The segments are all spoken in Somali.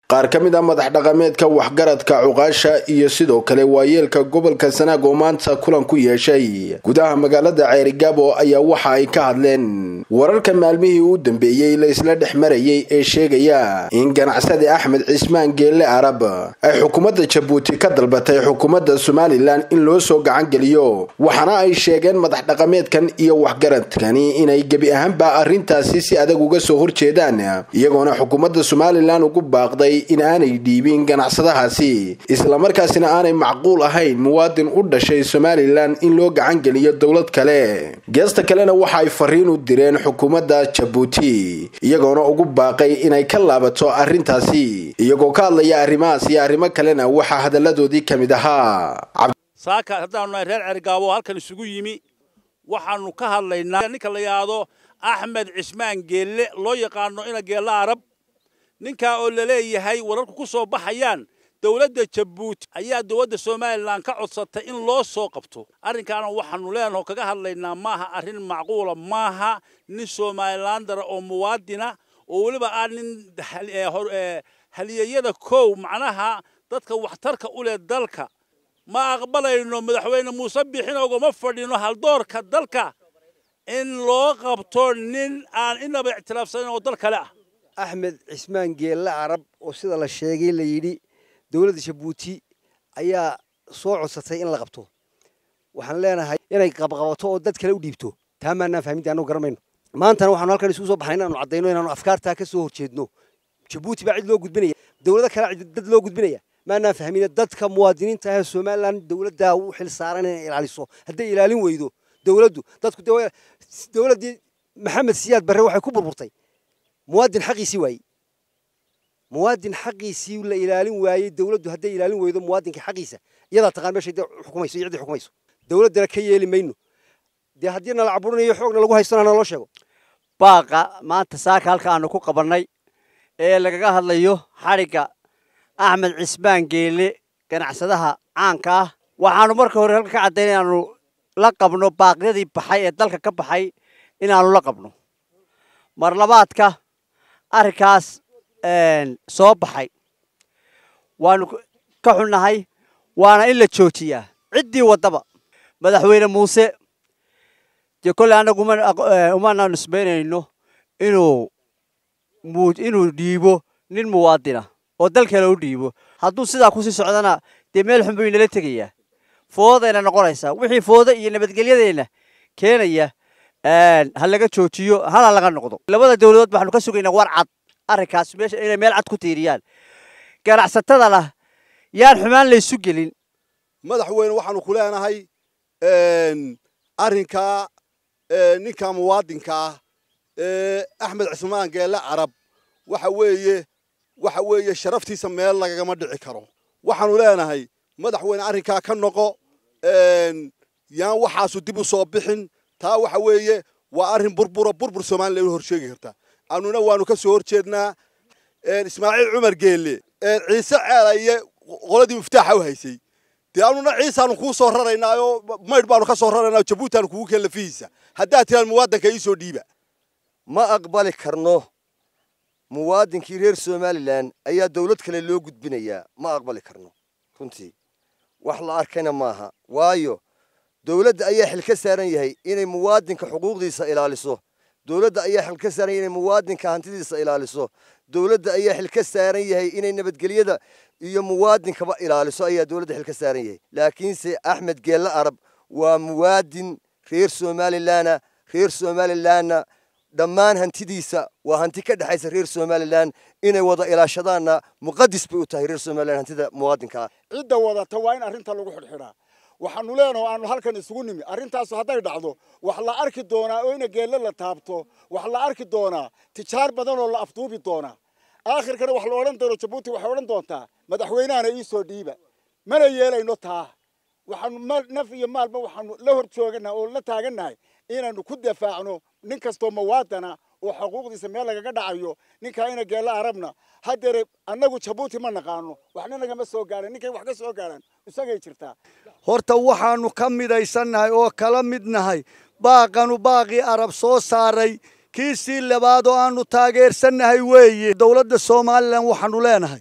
qaar ka mid a madax dhaqameedka waxgaradka cuqaasha iyo sidoo kale waayeelka gobolka sanaag oo maanta kulan ku yeeshay gudaha magaalada ceerigaabo ayaa waxa ay ka hadleen wararka maalmihii u dambeeyey la isla dhex marayay ee sheegaya in ganacsade axmed cismaan geelle arab ay xukuumadda jabuuti ka dalbatay xukuumadda somalilan in loo soo gacan geliyo waxaana ay sheegeen madax dhaqameedkan iyo waxgaradkani inay gebi ahaanba arrintaasi si adag uga soo horjeedaan iyagoona xukuumadda somalilan ugu baaqday in aanay dhiibin ganacsadahaasi islamarkaasina aanay macquul ahayn muwaadin u dhashay somalilan in loo gacan geliyo dowlad kale geesta kalena waxa ay fariin u direen xukuumadda jabuuti iyagoona ugu baaqay inay ka laabato arrintaasi iyagoo ka hadlaya arrimahaas iyo arrimo kalena waxaa hadalladoodii ka mid ahaa saaka haddaanu nahay reer cergaabo halkan isugu yimi waxaanu ka hadlaynaa ninka la yidhaahdo axmed cismaan geelle loo yaqaano ina geelle arab ninkaa oo la leeyahay wararku ku soo baxayaan dowladda jabuuti ayaa dowladda somalilan ka codsatay in loo soo qabto arrinkaana waxaanu leenaho kaga hadlaynaa maaha arrin macquula maaha nin somalilandara oo muwaadina oo weliba ah nin haliyeyada kow macnaha dadka waxtarka u leh dalka ma aqbalayno madaxweyne muuse bixin ogama fadhino haldoorka dalka in loo qabto nin aan inaba ictiraafsanin oo dal kale ah axmed cismaan geelle carab oo sida la sheegay la yidhi dowladda jabuuti ayaa soo codsatay in la qabto waxaan leenahay inay qabqabato oo dad kale u dhiibto taa maanaan fahminta annagu garamayno maantana waxaanu halkan isugu soo baxnay inaanu caddayno inaanu afkaartaa ka soo horjeedno jabuuti baa cid loo gudbinaya dowlado kale dad loo gudbinaya maanaan fahmine dadka muwaadiniinta ahee somalilan dowladdaa u xil saaran inay ilaaliso hadday ilaalin weydo dowladdu dadku dowladdii maxamed siyaad barre waxay ku burburtay muwaadin xaqiisii waayey muwaadin xaqiisii la ilaalin waayey dowladdu hadday ilaalin weydo muwaadinka xaqiisa iyadaa taqaan meeshay dee xukumayso iyo ciddii xukumayso dowladdana ka yeeli mayno dee haddii nala caburinayo xoogna lagu haystona naloo sheego baaqa maanta saaka halka aanu ku qabannay ee lagaga hadlayo xadhigga axmed cismaan geelle ganacsadaha caanka ah waxaanu marka hore halka ka caddayn inaanu la qabno baaqyadii baxay ee dalka ka baxay inaanu la qabno mar labaadka arrinkaas soo baxay waanu ka xunnahay waana in la joojiyaa ciddii waddaba madaxweyne muuse dee kolley annagu umana nisbaynayno inuu inuu dhiibo nin muwaadina oo dal kale u dhiibo hadduu sidaa kusii socdana dee meel xun buu inala tegayaa foodayna noqonaysaa wixii fooda iyo nabadgelyadeenna keenaya ha laga joojiyo hana laga noqdo labada dowladood waxaanu ka sugaynaa war cad arrinkaas meesha inay meel cad ku tiiriyaan ganacsatadana yaan xumaan laysu gelin madaxweyne waxaanu ku leenahay arrinkaa ninka muwaadinka ah ee axmed cismaan geelle carab waxa weeye waxa weeye sharaftiisa meel lagagama dhici karo waxaanu leenahay madaxweyne arrinkaa ka noqo yaan waxaasu dib u soo bixin taa waxa weeye waa arrin burbura burbur somalilan u horsheegi karta annuna waanu ka soo horjeednaa ismaaciil cumar geelle ciise ceelaye qoladii miftaaxa u haysay dee annuna ciisaanu kuu soo raraynaa oo maydh baanu ka soo raraynaa jabuutaanu kugu keen lafihiisa haddaad tiraan muwaadanka ii soo dhiiba ma aqbali karno muwaadinkii reer somalilan ayaa dowlad kale loo gudbinayaa ma aqbali karno runtii wax la arkayna maaha waayo dowladda ayaa xil ka saaran yahay inay muwaadinka xuquuqdiisa ilaaliso dowladda ayaa xil ka saaran yahay inay muwaadinka hantidiisa ilaaliso dowladda ayaa xil ka saaran yahay inay nabadgelyada iyo muwaadinkaba ilaaliso ayaa dowladda xil ka saaran yahay laakiinse axmed geelle arab waa muwaadin reer somalilanna reer somalilanna dhammaan hantidiisa waa hanti ka dhexaysa reer somalilan inay wada ilaashadaanna muqadis bay u tahay reer somalilan hantida muwaadinka ah cidda wadata waa in arrinta lagu xidhxidhaa waxaanu leenaho aanu halkan isugu nimi arrintaasu hadday dhacdo wax la arki doonaa oo ina geelle la taabto wax la arki doonaa tijaar badan oo la afduubi doonaa aakhirkana wax la odhan doono jabuuti waxay odhan doontaa madaxweynahana ii soo dhiiba mana yeelayno taa waxaanu naf iyo maalba waxaanu la hor jooganaha oo la taagannahay inaanu ku dafaacno nin kastoo mawaadana oo xuquuqdiisa meel lagaga dhacayo ninkaa ina geelle arabna haddeere annagu jabuuti ma naqaano waxna nagama soo gaadhan ninkay wax ka soo gaadhaan isagay jirtaa horta waxaanu ka midaysannahay oo kala mid nahay baaqanu baaqii arab soo saaray kiisii labaad oo aanu taageersannahay weeye dowladda somalilan waxaanu leenahay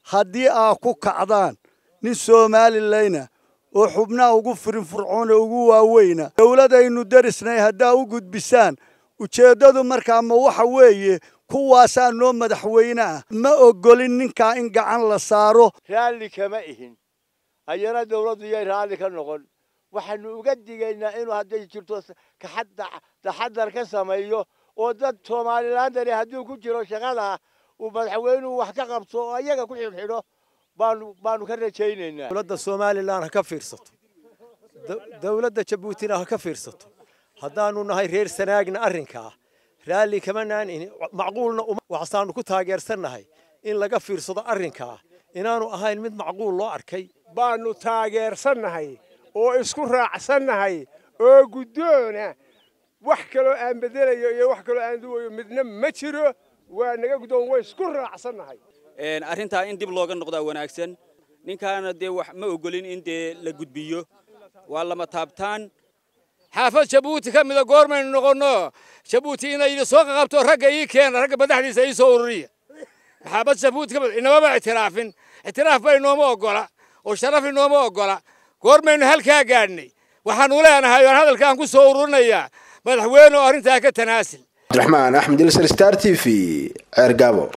haddii aa ku kacdaan nin somalilayna oo xubnaha ugu firinfurcoon ee ugu waaweyna dowladaynu derisnay haddaa u gudbisaan ujeeddadu markaa ma waxa weeye kuwaasaa noo madaxweyne ah ma ogolin ninkaa in gacan la saaro raalli kama ihin ayana dawladdu yay raalli ka noqon waxaanu uga digaynaa inuu hadday jirto taxadar ka sameeyo oo dad somalilandani hadduu ku jiro shaqada uu madaxweynuhu wax ka qabto oo ayaga ku xidhxidho baanu baanu ka rajaynaynaa dowladda somalilan ha ka fiirsato dowladda jabuutina ha ka fiirsato haddaanu nahay reer sanaagna arrinkaa raalli kama naan macquulna waxasaanu ku taageersannahay in laga fiirsado arrinkaa inaanu ahayn mid macquul loo arkay baanu taageersannahay oo isku raacsannahay oo guddoona wax kaloo aan bedelayo iyo wax kaloo aan duwayo midna ma jiro waa naga guddoon way isku raacsannahay arrintaa in dib looga noqdaa wanaagsan ninkaana dee wax ma ogolin in dee la gudbiyo waa lama taabtaan xaafad jabuuti ka mida goormaynu noqonno jabuuti inay soo qaqabto ragga ii keena ragga madaxdiisa ii soo ururiya xaafad jabuuti ka mida inamaba ictiraafin ictiraaf ba inooma ogola oo sharaf inooma ogola goormaynu halkaa gaadhnay waxaanu leenahay oan hadalkaan ku soo ururinayaa madaxweyne oo arrintaa ka tanaasil cabdiraxmaan axmed ilsar star t v ceergaabo